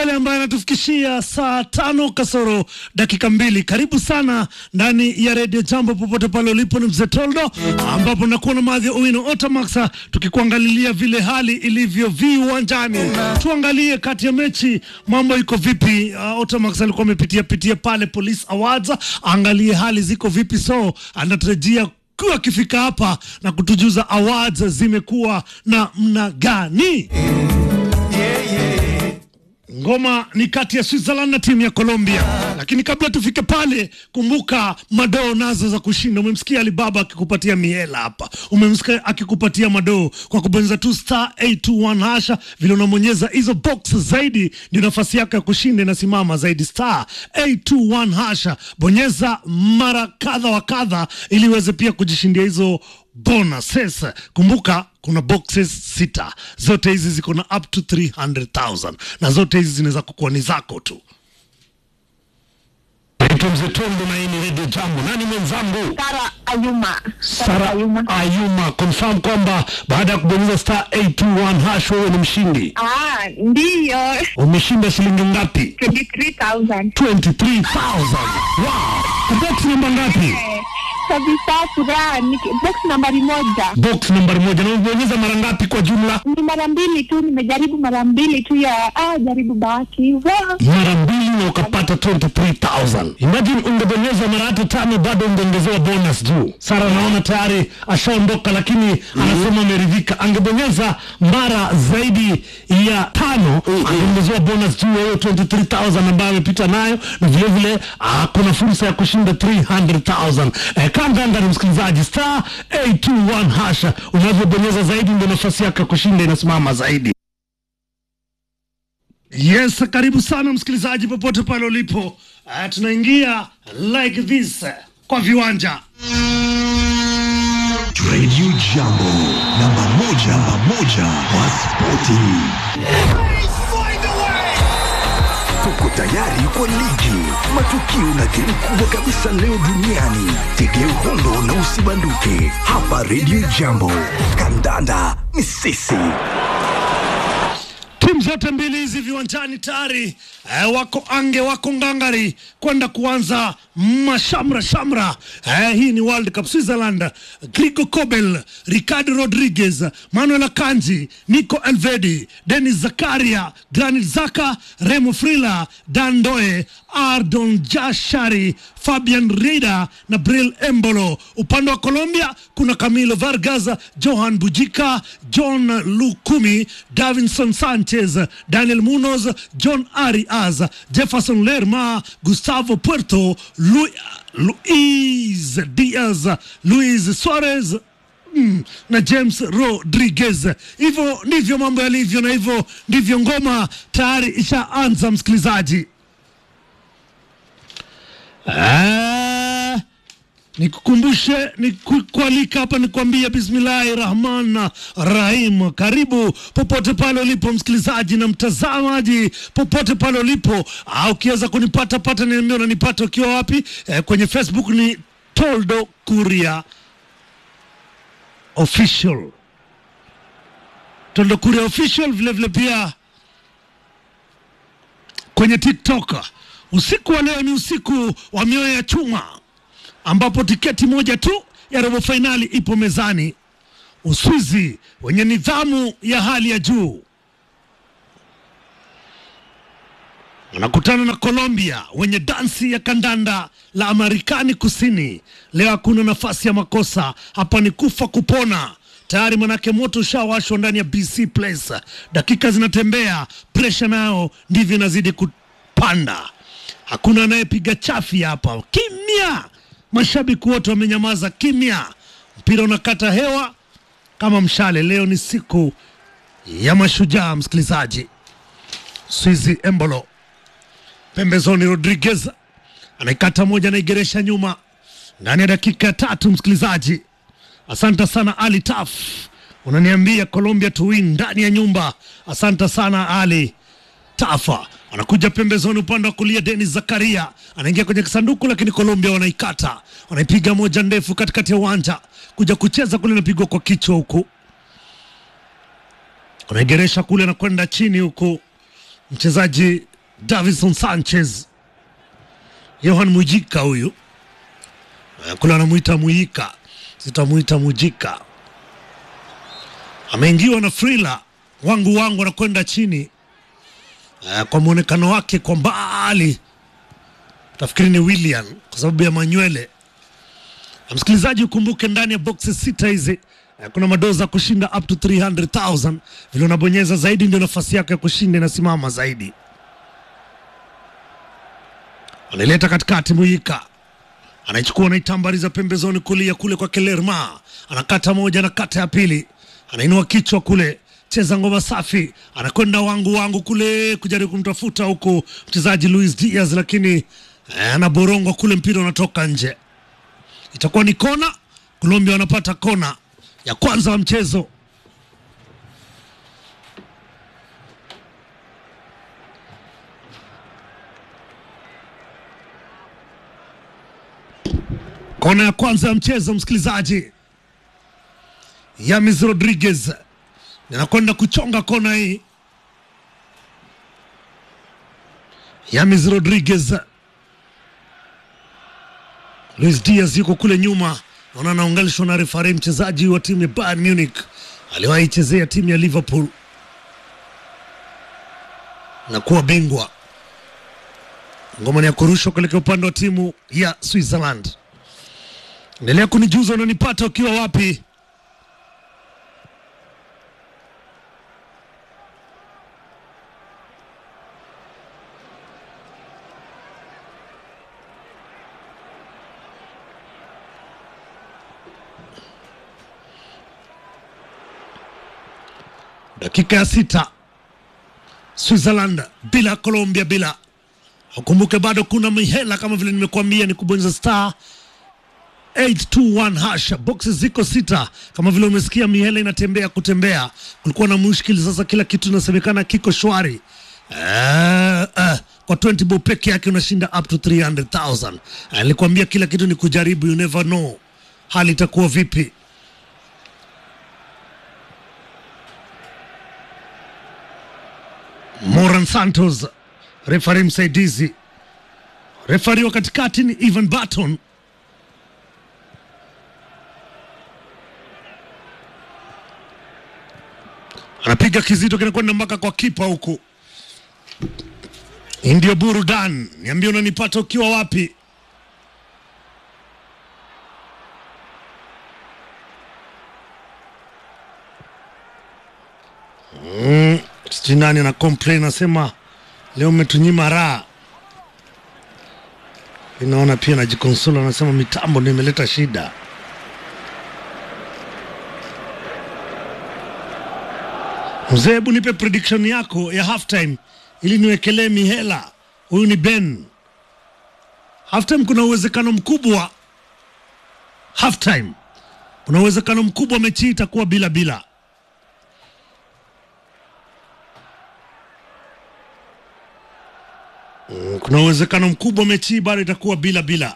kengele ambayo anatufikishia saa tano kasoro dakika mbili. Karibu sana ndani ya redio Jambo popote pale ulipo, ni mzee Toldo, ambapo nakuwa na madhi ya Owino Otamax tukikuangalilia vile hali ilivyo viwanjani. Tuangalie kati ya mechi mambo iko vipi. Uh, Otamax alikuwa amepitia pitia pale Police Awards, angalie hali ziko vipi, so anatarajia kuwa akifika hapa na kutujuza awards zimekuwa na mna gani. Ngoma ni kati ya Switzerland na timu ya Colombia, lakini kabla tufike pale, kumbuka madoo nazo za kushinda. Umemsikia Alibaba akikupatia miela hapa, umemsikia akikupatia madoo kwa kubonyeza tu star 821 hasha. Vile unamonyeza hizo box zaidi, ndio nafasi yako ya kushinda inasimama zaidi. Star 821 hasha, bonyeza mara kadha wa kadha, ili uweze pia kujishindia hizo bonuses. Kumbuka kuna boxes sita, zote hizi ziko na up to 300,000 na zote hizi zinaweza kukuwa ni zako tu. Naitwa Mzee Tondo na hii ni Radio Jambo. Nani mwenzangu? Sara Ayuma. Sara Ayuma. Ayuma, confirm kwamba baada ya kubonyeza star 821 hash wewe ni mshindi. Ah, ndiyo. Umeshinda shilingi ngapi? 23,000. 23,000. Wow. Box namba ngapi? Eh, Kabisa furaha. Niki- Box nambari moja. Box nambari moja. Na umebonyeza mara ngapi kwa jumla? Ni mara mbili tu, nimejaribu mara mbili tu ya ah, jaribu bahati. Wow. mara mbili na ukapata 23000 imagine ungebonyeza mara hata tano bado ungeongezewa bonus juu sara naona tayari ashaondoka lakini anasema ameridhika angebonyeza mara zaidi ya tano angeongezewa bonus juu ya hiyo 23000 ambayo amepita nayo na vilevile ah, kuna fursa ya kushinda 300000 eh, kanda ndani msikilizaji star 821 hasha unavyobonyeza zaidi ndio nafasi yako ya kushinda inasimama zaidi Yes, karibu sana msikilizaji popote pale ulipo. Uh, tunaingia like this uh, kwa viwanja. Radio Jambo, namba moja, namba moja kwa spoti. Tuko tayari kwa ligi, matukio na game kubwa kabisa leo duniani. Tegea uhondo na usibanduke hapa Radio Jambo. Kandanda ni sisi. Timu zote mbili hizi viwanjani tayari eh, wako ange wako ngangari kwenda kuanza mashamra shamra. Eh, hii ni World Cup Switzerland. Grigo Kobel, Ricardo Rodriguez, Manuel Akanji, Nico Elvedi, Denis Zakaria, Granit Zaka, Remo Frila, Dan Doe, Ardon Jashari, Fabian Rida na Bril Embolo. Upande wa Colombia kuna Camilo Vargas, Johan Bujika, John Lukumi, Davinson Sanchez, Daniel Munoz, John Arias, Jefferson Lerma, Gustavo Puerto, Lu Luis Diaz, Luis Suarez Mm, na James Rodriguez. Hivyo ndivyo mambo yalivyo, na hivyo ndivyo ngoma tayari ishaanza, msikilizaji. Ah, nikukumbushe nikualika hapa nikuambia bismillahi rahman rahim karibu popote pale ulipo msikilizaji na mtazamaji popote pale ulipo ah, ukiweza kunipata pata niambia unanipata ukiwa wapi eh, kwenye facebook ni toldo kuria official toldo kuria official vile vile pia kwenye tiktok usiku wa leo ni usiku wa mioyo ya chuma ambapo tiketi moja tu ya robo fainali ipo mezani. Uswizi wenye nidhamu ya hali ya juu wanakutana na Colombia wenye dansi ya kandanda la Amerikani Kusini. Leo hakuna nafasi ya makosa, hapa ni kufa kupona. Tayari manake moto ushawashwa ndani ya BC Place, dakika zinatembea, presha nayo ndivyo inazidi kupanda. Hakuna anayepiga chafi hapa, kimya. Mashabiki wote wamenyamaza kimya, mpira unakata hewa kama mshale. Leo ni siku ya mashujaa, msikilizaji. Swizi Embolo pembezoni, Rodriguez anaikata moja, anaigeresha nyuma ndani ya dakika ya tatu. Msikilizaji, asante sana Ali Taf, unaniambia Colombia to win ndani ya nyumba. Asante sana Ali Tafa anakuja pembezoni upande wa kulia. Denis Zakaria anaingia kwenye kisanduku, lakini Colombia wanaikata, wanaipiga moja ndefu katikati ya uwanja, kuja kucheza kule, inapigwa kwa kichwa huku, wanaigeresha kule na kwenda chini huku, mchezaji Davison Sanchez, Yohan Mujika huyu Eh, kule anamuita Muika, sitamuita Mujika. Ameingiwa na Frila wangu wangu, anakwenda chini Eh, kwa mwonekano wake kwa mbali tafikiri ni William kwa sababu ya manywele. Na msikilizaji, ukumbuke ndani ya boxes sita hizi eh, kuna madoza kushinda up to 300,000. Vile unabonyeza zaidi ndio nafasi yako ya kushinda inasimama zaidi. Anaileta katikati Muika anaichukua anaitambariza pembezoni kulia kule kwa Kelerma, anakata moja, anakata ya pili, anainua kichwa kule, cheza ngoma safi, anakwenda wangu wangu kule kujaribu kumtafuta huku mchezaji Luis Diaz, lakini eh, anaborongwa kule, mpira unatoka nje. Itakuwa ni kona. Colombia wanapata kona ya kwanza wa mchezo. Kona ya kwanza ya mchezo, msikilizaji. Yamis Rodriguez anakwenda kuchonga kona hii. Yamis Rodriguez, Luis Diaz yuko kule nyuma, naona anaunganishwa na refari, mchezaji wa timu ya Bayern Munich, aliwahi chezea timu ya Liverpool na kuwa bingwa. Ngoma ni ya kurushwa kuelekea upande wa timu ya Switzerland. Endelea kunijuza unanipata ukiwa wapi. Dakika ya sita, Switzerland bila, Colombia bila. Ukumbuke bado kuna mihela kama vile nimekuambia, ni kubonyeza star 821 hash boxes ziko sita, kama vile umesikia, mihela inatembea kutembea. Kulikuwa na mushkili, sasa kila kitu inasemekana kiko shwari. Eh, eh, kwa 20 bob peke yake unashinda up to 300,000. Nilikwambia kila kitu ni kujaribu, you never know hali itakuwa vipi. Moran Santos refari msaidizi, refari wa katikati ni Ivan Barton. anapiga kizito kinakwenda mpaka kwa kipa huku. Hii ndio burudani. Niambie unanipata ukiwa wapi? Mm, sijui nani ana complain anasema leo umetunyima raha. Inaona pia najikonsola, anasema mitambo ndio imeleta shida. Mzee, hebu nipe prediction yako ya halftime ili niwekelee mihela. Huyu ni Ben. Halftime kuna uwezekano mkubwa, halftime kuna uwezekano mkubwa mechi hii itakuwa bila bila. Mm, Kuna uwezekano mkubwa mechi hii bado itakuwa bila bila.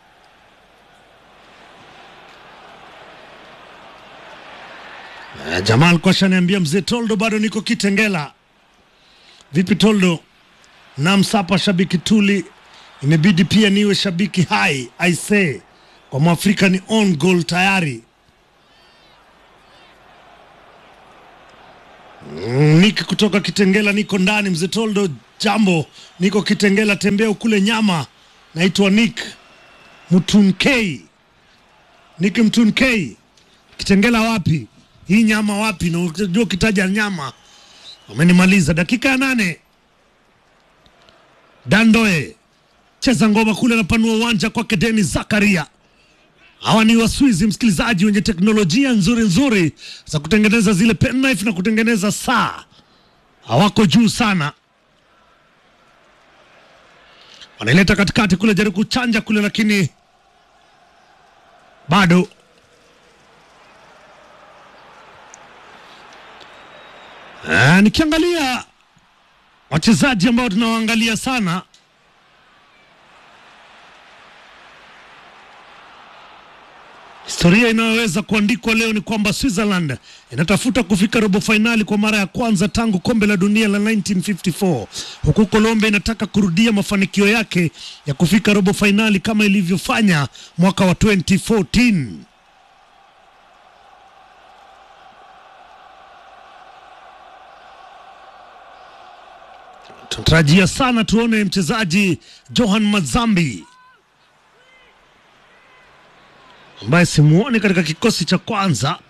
Eh, Jamal alikuwa shaniambia mzee Toldo, bado niko Kitengela. Vipi Toldo? Namsapa shabiki tuli, imebidi pia niwe shabiki hai aise, kwa mwafrika ni on goal tayari. Mm, Niki kutoka Kitengela, niko ndani. Mzee Toldo, jambo, niko Kitengela, tembea ukule nyama. Naitwa Nick Mtunkei, Nick Mtunkei. Kitengela wapi? Hii nyama wapi? Na unajua ukitaja nyama umenimaliza. Dakika ya nane, Dandoe cheza ngoma kule, anapanua uwanja kwake Denis Zakaria. Hawa ni Waswizi, msikilizaji, wenye teknolojia nzuri nzuri za kutengeneza zile penknife na kutengeneza saa. Hawako juu sana, wanaileta katikati kule, jaribu kuchanja kule, lakini bado Ah, nikiangalia wachezaji ambao tunawaangalia sana Historia inayoweza kuandikwa leo ni kwamba Switzerland inatafuta kufika robo fainali kwa mara ya kwanza tangu kombe la dunia la 1954 huku Colombia inataka kurudia mafanikio yake ya kufika robo fainali kama ilivyofanya mwaka wa 2014. Tunatarajia sana tuone mchezaji Johan Mazambi ambaye simuoni katika kikosi cha kwanza.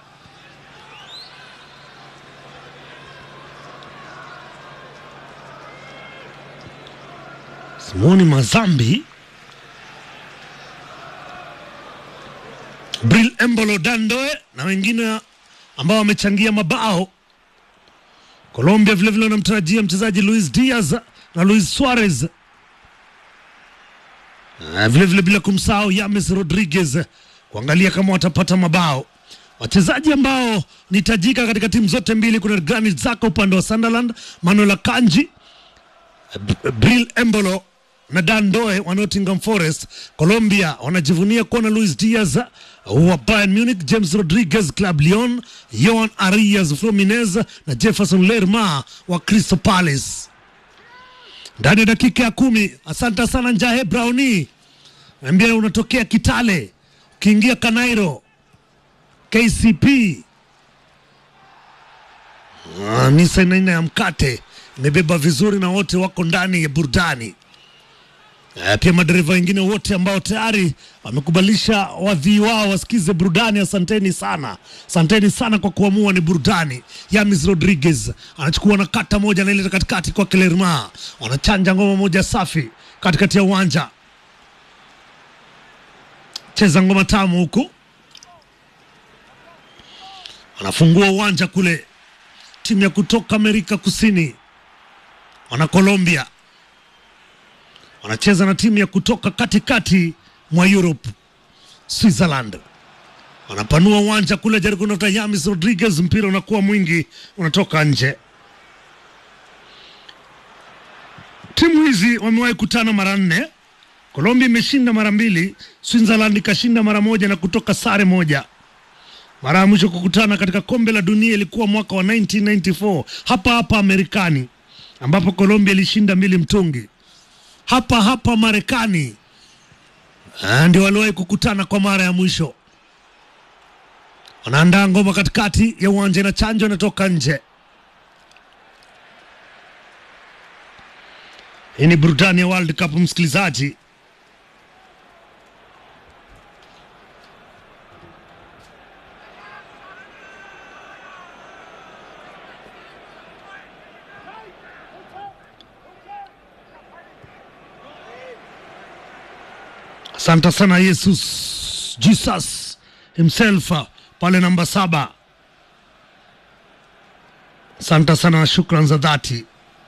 Simuoni Mazambi. Bril Embolo Dandoe na wengine ambao wamechangia mabao. Colombia vilevile wanamtarajia mchezaji Luis Diaz na Luis Suarez Ah, vile vile bila kumsahau Yames Rodriguez kuangalia kama watapata mabao. Wachezaji ambao ni tajika katika timu zote mbili, kuna Granit Xhaka upande wa Sunderland, Manuel Akanji, B- Bril Embolo na Dan Doe wa Nottingham Forest. Colombia wanajivunia kuwa na Luis Diaz wa Bayern Munich, James Rodriguez Club Lyon, Johan Arias Fluminense na Jefferson Lerma wa Crystal Palace ndani ya dakika ya kumi. Asante sana Njahe Browni, ambia unatokea Kitale, ukiingia Kanairo KCP Ah, Nissan aina ya mkate imebeba vizuri na wote wako ndani ya burudani. Eh, pia madereva wengine wote ambao tayari wamekubalisha wadhii wao wasikize burudani. Asanteni sana, asanteni sana kwa kuamua ni burudani. Yamis Rodriguez anachukua na kata moja anaileta katikati kwa Kelerma, wanachanja ngoma moja safi katikati ya uwanja, cheza ngoma tamu huku, wanafungua uwanja kule, timu ya kutoka Amerika Kusini wana Colombia wanacheza na timu ya kutoka katikati mwa Europe, Switzerland. Wanapanua uwanja kule, jaribu kunata Yamis Rodriguez, mpira unakuwa mwingi, unatoka nje. Timu hizi wamewahi kutana mara nne. Colombia imeshinda mara mbili, Switzerland ikashinda mara moja na kutoka sare moja. Mara ya mwisho kukutana katika kombe la dunia ilikuwa mwaka wa 1994 hapa hapa Marekani, ambapo Colombia ilishinda mbili mtungi hapa hapa Marekani Ah, ndio waliwahi kukutana kwa mara ya mwisho. Wanaandaa ngoma katikati ya uwanja na chanjo inatoka nje. Hii ni burudani ya World Cup, msikilizaji. Asante sana Jesus, Jesus himself uh, pale namba saba. Asante sana na shukran za dhati.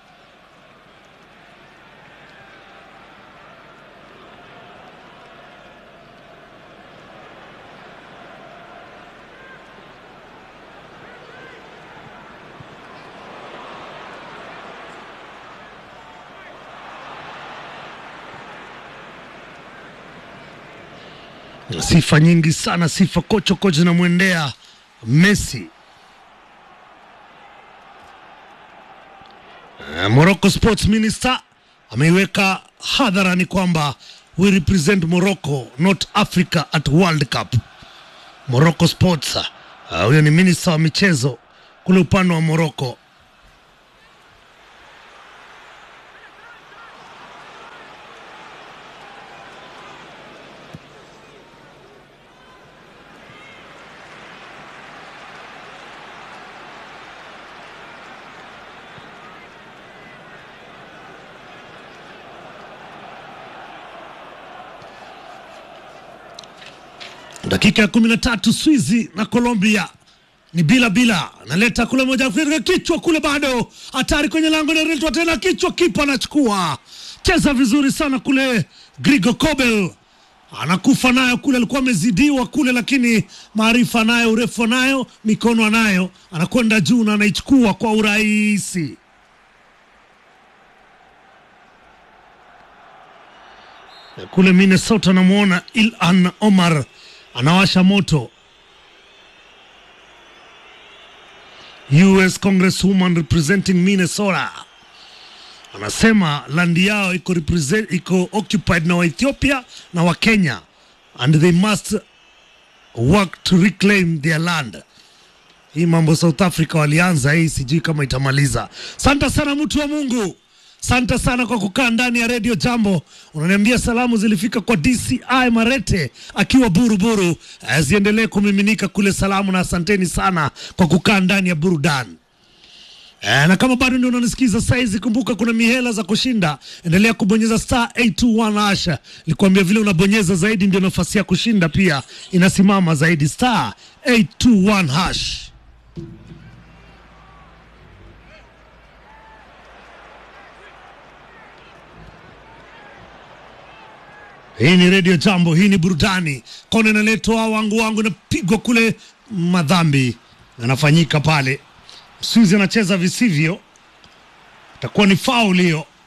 Sifa nyingi sana, sifa kocho kocho zinamwendea Messi. Eh, Morocco Sports Minister ameiweka hadharani kwamba we represent Morocco not Africa at World Cup. Morocco Sports, ah, huyo ni minister wa michezo kule upande wa Morocco. dakika ya kumi na tatu Swizi na Colombia ni bila bila, analeta kule moja Afrika, kichwa kule, bado hatari kwenye lango, naletwa tena kichwa, kipa anachukua, cheza vizuri sana kule. Grigo Kobel anakufa nayo kule, alikuwa amezidiwa kule, lakini maarifa nayo, urefu nayo, mikono anayo, anakwenda juu na anaichukua kwa urahisi. Kule Minnesota namwona Ilhan Omar anawasha moto. US Congresswoman representing Minnesota anasema landi yao iko, represent, iko occupied na Waethiopia na Wakenya and they must work to reclaim their land. Hii mambo South Africa walianza hii, sijui kama itamaliza. Santa sana mtu wa Mungu, santa sana kwa kukaa ndani ya redio Jambo. Unaniambia salamu zilifika kwa DCI Marete akiwa Buruburu, eh, ziendelee kumiminika kule salamu, na asanteni sana kwa kukaa ndani ya burudani. E, na kama bado ndio unanisikiza saizi, kumbuka kuna mihela za kushinda. Endelea kubonyeza star 821 hasha. Nilikwambia vile unabonyeza zaidi ndio nafasi ya kushinda pia inasimama zaidi, star 821 hash. Hii ni redio Jambo, hii ni burudani. Kona inaletwa wangu wangu, inapigwa kule, madhambi yanafanyika pale. Msuzi anacheza visivyo, itakuwa ni faul hiyo.